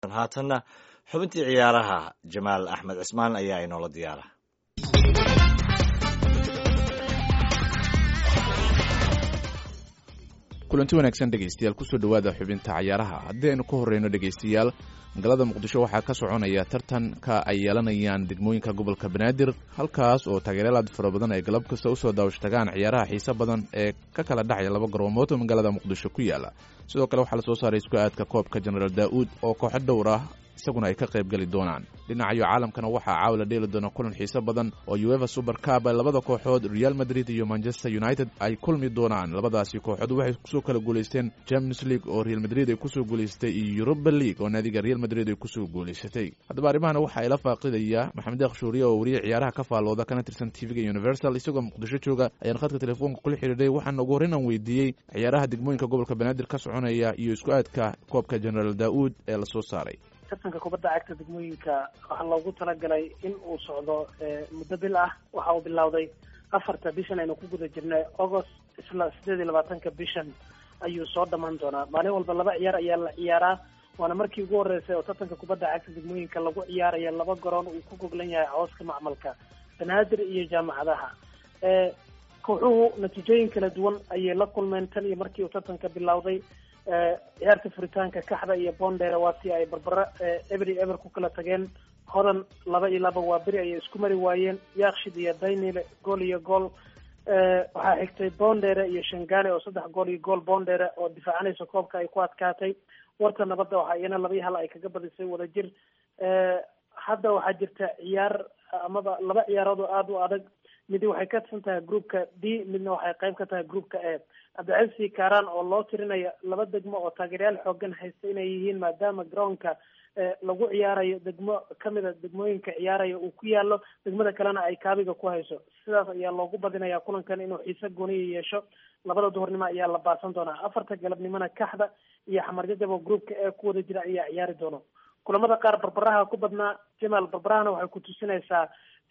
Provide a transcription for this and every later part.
haatanna xubintii ciyaaraha jamaal axmed cismaan ayaa inoola diyaara kulanti wanaagsan dhegaystayaal kusoo dhowaada xubinta cayaaraha haddii aynu ka horreyno dhegaystayaal magaalada muqdisho waxaa ka soconaya tartanka ay yeelanayaan degmooyinka gobolka banaadir halkaas oo taageeryaal aad fara badan ay galab kasta usoo daawashtagaan ciyaaraha xiise badan ee ka kala dhacaya laba garoomood oo magaalada muqdisho ku yaala sidoo kale waxaa lasoo saaray isku aadka koobka jenaraal daa'uud oo kooxo dhowr ah isaguna ay ka qayb geli doonaan dhinacayo caalamkana waxaa caawila dheeli doona kulan xiise badan oo ueva super cab labada kooxood real madrid iyo manchester united ay kulmi doonaan labadaasi kooxood waxay kusoo kala guulaysteen champions league oo real madrid ay kusoo guulaysatay iyo europa league oo naadiga real madrid ay kusoo guulaysatay haddaba arrimahana waxaa ila faaqidaya maxamed akhshuuriye oo wariye ciyaaraha ka faallooda kana tirsan tvga universal isagoo muqdisho jooga ayaan khadka telefoonka kula xidhiidhay waxaana ugu horreyn aan weydiiyey ciyaaraha degmooyinka gobolka banaadir ka soconaya iyo isku aadka koobka generaal daa'uud ee lasoo saaray tartanka kubadda cagta degmooyinka waxaa loogu talagalay in uu socdo muddo bil ah waxa uu bilowday afarta bishan aynu ku guda jirnay agost isla sideed iyo labaatanka bishan ayuu soo dhammaan doonaa maalin walba laba ciyaar ayaa la ciyaaraa waana markii ugu horreysay oo tartanka kubadda cagta degmooyinka lagu ciyaaraya laba garoon uu ku goglan yahay cooska macmalka banaadir iyo jaamacadaha kooxuhu natiijooyin kala duwan ayay la kulmeen tan iyo markii uu tartanka bilowday ciyaarta furitaanka kaxda iyo bondera waa si ay barbaro every ever ku kala tageen hodan laba iyo laba waa beri ayay isku mari waayeen yaakshid iyo daynile gool iyo gool waxaa xigtay bondere iyo shangane oo saddex gool iyo gool bondere oo difaacanaysa koobka ay ku adkaatay warta nabadda waxaa iyana laba iyo hal ay kaga badisay wadajir hadda waxaa jirta ciyaar amaba laba ciyaarood oo aada u adag midi waxay ka tirsan tahay groupka d midna waxay qayb ka tahay groupka a cabdicasi kaaraan oo loo tirinaya laba degmo oo taageeryaal xoogan haysta inay yihiin maadaama garoonka lagu ciyaarayo degmo kamida degmooyinka ciyaaraya uu ku yaalo degmada kalena ay kaabiga ku hayso sidaas ayaa loogu badinaya kulankan inuu xiise gooniya yeesho labada duhurnimo ayaa la baasan doonaa afarta galabnimona kaxda iyo xamarjajab oo groupka ee ku wada jira ayaa ciyaari doono kulamada qaar barbaraha ku badnaa jamaal barbarahana waxay ku tusinaysaa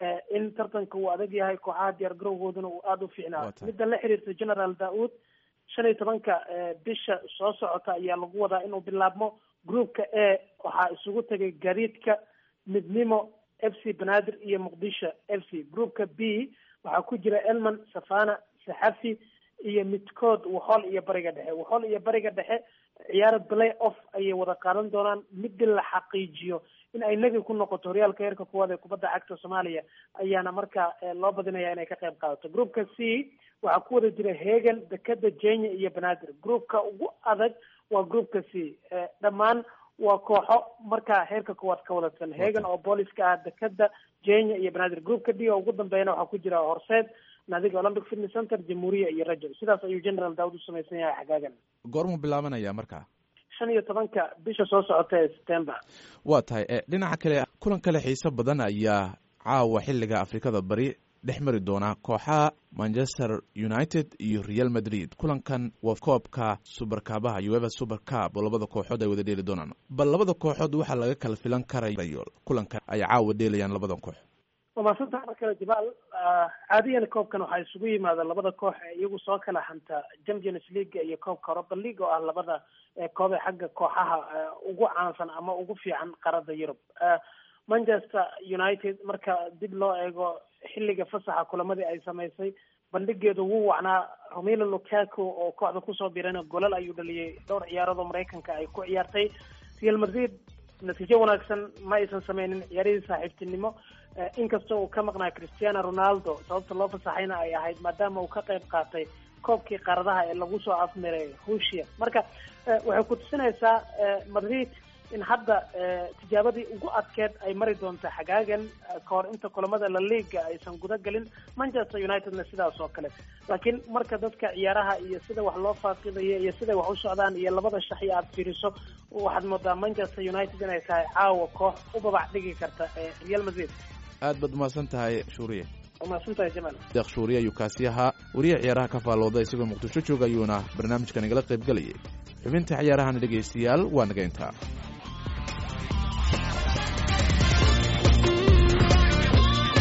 in tartanka uu adag yahay kooxaha diyaar garowgooduna uu aada u fiicnaa midda la xiriirta generaal daa'uud shan iyo tobanka bisha soo socota ayaa lagu wadaa inuu bilaabmo groupka a waxaa isugu tegay gariidka midnimo f c banaadir iyo muqdisho f c groupka b waxaa ku jira elman safana saxafi iyo midkood waxool iyo bariga dhexe waxool iyo bariga dhexe ciyaaro play off ayay wada qaadan doonaan midii la xaqiijiyo in ay nebi ku noqoto horyaalka heerka kuwaad ee kubadda cagta soomaaliya ayaana markaa loo badinaya inay ka qayb qaadato groupka c waxaa ku wada jira hegan dekeda jenya iyo banaadir groupka ugu adag waa groupka c dhammaan waa kooxo markaa heerka kuwaad ka wadatan hegan oo booliska ah dekeda jenya iyo banaadir groupka d oo ugu dambeeyana waxaa ku jira horseed naadiga olympic fitness center jamhuuriya iyo rajo sidaas ayuu general daawud u samaysan yahay xagaagan goormuu bilaabanaya marka shan iyo tobanka bisha soo socota ee september waa tahay dhinaca kale kulan kale xiise badan ayaa caawa xilliga afrikada bari dhex mari doona kooxaha manchester united iyo real madrid kulankan waa koobka suberkaabaha ueva super cab oo labada kooxood ay wada dheeli doonaan bal labada kooxood waxaa laga kala filan karayo kulankan ay caawa dheelayaan labada koox waa maadsantaha mar kale jabaal caadiyan koobkan waxaa isugu yimaada labada koox ee iyagu soo kala hanta champions league iyo koobka europa league oo ah labada koob ee xagga kooxaha ugu caansan ama ugu fiican qaarada yurub manchester united marka dib loo eego xilliga fasaxa kulamadii ay samaysay bandhigeedu wuu wacnaa romelo lukaku oo kooxda kusoo birana golal ayuu dhaliyay dhowr ciyaarood oo maraykanka ay ku ciyaartay real madrid natiijo wanaagsan ma aysan sameynin ciyaarihii saaxiibtinimo inkasta uu ka maqnaa cristiano ronaldo sababta loo fasaxayna ay ahayd maadaama uu ka qayb qaatay koobkii qaaradaha ee lagu soo afmiray rusia marka waxay ku tusinaysaa madrid in hadda tijaabadii ugu adkeed ay mari doonto xagaagan kahor inta kulamada la liiga aysan guda gelin manchester unitedna sidaas oo kale laakiin marka dadka ciyaaraha iyo sida wax loo faaqidayo iyo siday wax u socdaan iyo labada shaxi aad fiiriso waxaad moodaa manchester united inay tahay caawa koox u babac dhigi karta real madrid aad baad umahadsan tahay shuuriye umahadsantahay jamal deeq shuuriye ayuu kaasi ahaa wariye ciyaaraha ka faallooda isagoo muqdisho jooga ayuuna barnaamijkan igala qayb gelayay xubinta ciyaarahana dhegaystayaal waa naga intaa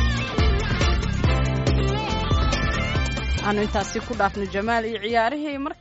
aanu intaasi ku dhaafno jamaal iyo ciyaarihii